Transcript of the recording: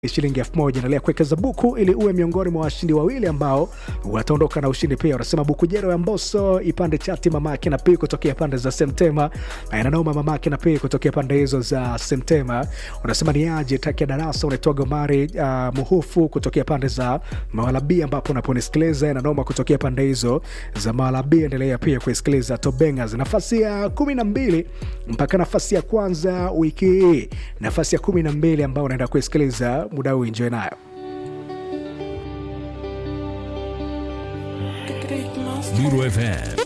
shilingi elfu moja endelea kuwekeza buku ili uwe miongoni mwa washindi wawili ambao wataondoka na ushindi pia unasema buku jero ya mboso ipande chati mamake na pii kutokea pande za semtema nanoma mamake na pii kutokea pande hizo za semtema unasema ni aje taki ya darasa unaitoa gomari uh, muhufu kutokea pande za mawalabi ambapo unaponisikiliza nanoma kutokea pande hizo za mawalabi endelea pia kuisikiliza tobengas nafasi ya kumi na mbili mpaka nafasi ya kwanza wiki hii nafasi ya kumi na mbili ambao unaenda kuisikiliza muda huu enjoy nayo Lulu FM